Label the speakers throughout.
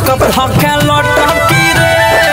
Speaker 1: Pickup धके लटकी रे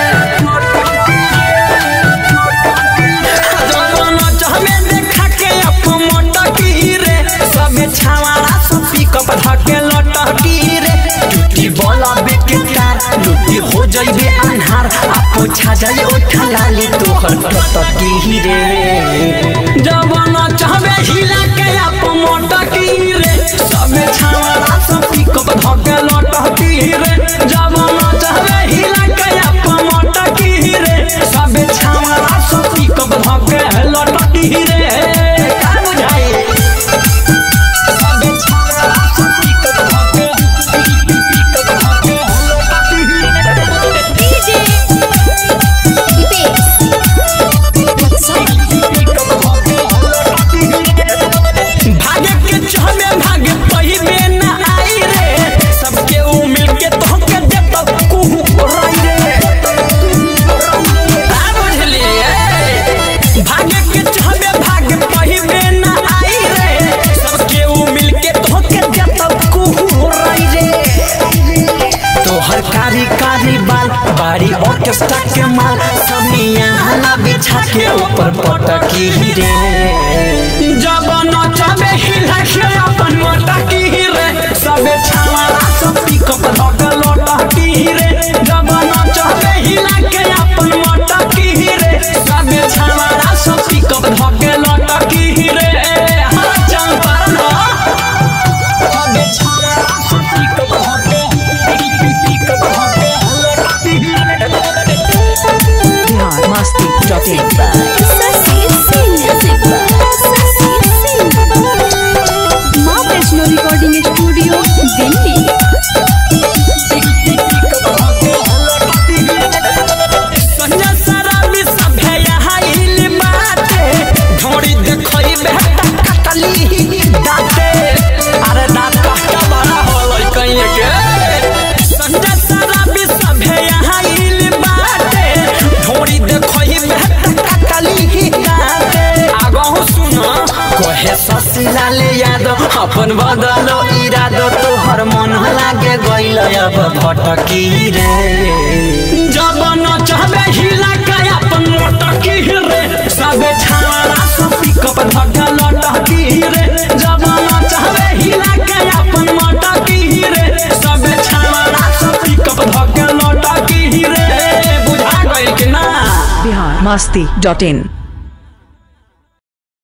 Speaker 1: जवाना चाहमे देखा के अप मटकी रे सबे छावाड़ा सब पिकअप धके लटकी रे टूटी बोला बेकार लुटी हो जाइबे अन्हार आपो छा जाई ओठा लाली तोहर टटकी रे जवाना चाहबे हिला के अप मटकी रे सबे छावाड़ा सब पिकअप धके लटकी रे जवाना चाहबे हिला के अप मटकी रे सबे छावाड़ा सब पिकअप धके लटकी रे का बुझाई सबे छावाड़ा सब पिकअप धके पिकअप धके लटकी रे
Speaker 2: DJ Dipes.
Speaker 1: भागे के चहमे भागे पहिबे न आई रे सबके उ मिलके तोहके देत कुहू राई रे आ बुझलिए भागे के चहमे भागे पहिबे न आई रे सबके उ मिलके तोहके देत कुहू राई रे तोहर कारी कारी बाल बाड़ी ऑर्केस्ट्रा के माल समिया हला बिछा के ऊपर पटकी रे जब नचबे हिला के अपन मटकी रे सबे छावाड़ा सब पिकअप धक लटकी रे जब नचबे हिला के अपन मटकी रे सबे छावाड़ा सब पिकअप धक लटकी रे हाँ चल पर ना सबे छावाड़ा सब पिकअप धक पिकअप धक लटकी रे
Speaker 3: बिहार मस्ती dot in
Speaker 2: Sasi Singh. Sasi Singh. माँ वैष्णो रिकॉर्डिंग स्टूडियो दिल्ली
Speaker 1: संजय शराबी सभे यहाँ इल बाटे ढोड़ी देखई बेटा कटली दाते अरे दांत काटा बड़ा होलै कहीं के संजय शराबी सभे यहाँ इल बाटे ढोड़ी देखई बेटा कटली दाते आगहु सुन कहे ससिला ले यादव अपन बदलो इरादो तोहर मन लागे गइल अब भटकी रे जब नचबे हिला के अपन मोटकी रे सबे छाड़ा सब पिकअप धक्का लटकी रे जब नचबे हिला के अपन मोटकी रे सबे छाड़ा सब पिकअप धक्का लटकी रे बुझा गइल कि ना
Speaker 3: बिहार मस्ती डॉट इन